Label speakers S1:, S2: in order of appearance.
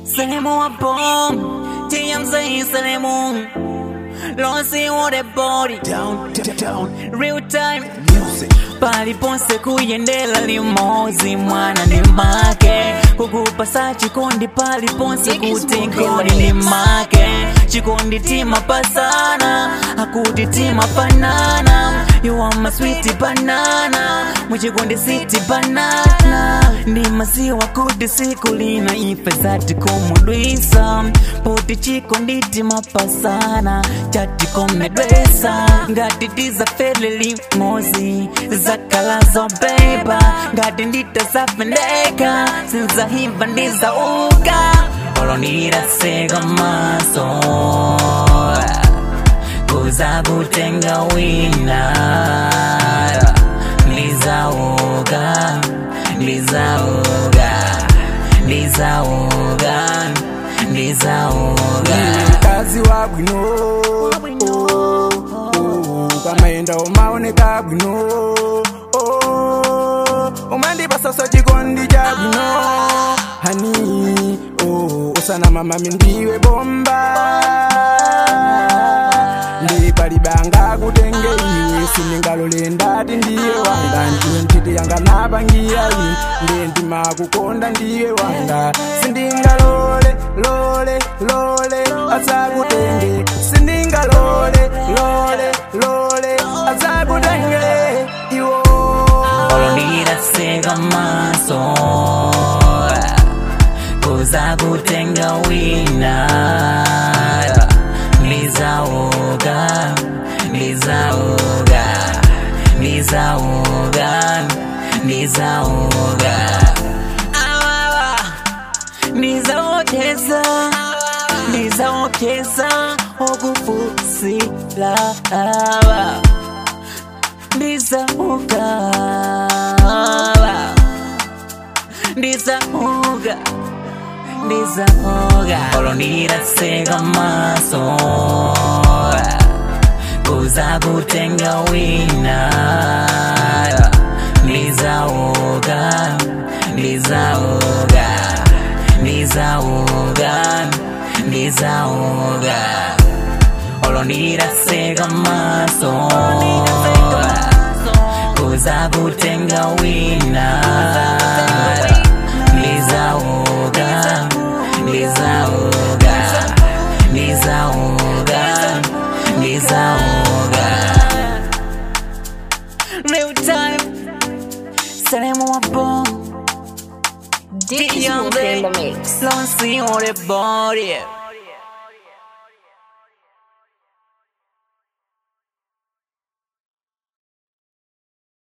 S1: Selemo a bomb, TMZ Selemo. Lonsi on the body,
S2: Down, down, down,
S1: real time.
S2: music.
S1: paliponse kuyendela limozi mwana ni make kukupasa chikondi paliponse kuti nkoni ni make chikondi tima pasana akuti tima panana you are my sweet banana muchikondi siti banana ndi maziwa kuti siku lina ife zati kumudwisa poti chikondi tima pasana chatikomedwesa ngati tizafele limozi zakalazo beba ngati nditasafendeka sinzahiva ndizauka olondiraseka maso kuza kutenga wina ndizauka ndizauka ndizauka ndizauka
S3: mkazi wa bwino oh, oh, kamaenda umaoneka bwino oh, umandipasasa chikondi cha bwino hani oh, usana mamami ndiwe bomba ndipalibanga kutenge iwe siningalole ndati ndiye wanga ndiwe ntchito yanga napangira ine ndiye ndimakukonda ndiye wanga sindingalole lole lole azakutenge sindingalole lole lole azakutenge iwo
S1: olondiraseka maso kuza kutenga wina ndizauka ndizauka ndizauka ndizauka awawa ndizaokeza ndizaokeza okufusila awa ndizauka ndizauka ndizauka olondiraseka maso kuza kutenga wina ndizauka ndizauka ndizauka ndizauka olondiraseka maso kuza kutenga wina ndizauka ndizauka ndizauka ndizauka real time Selemo a bomb
S4: Dick Smoke in the mix.
S1: Lonely on the body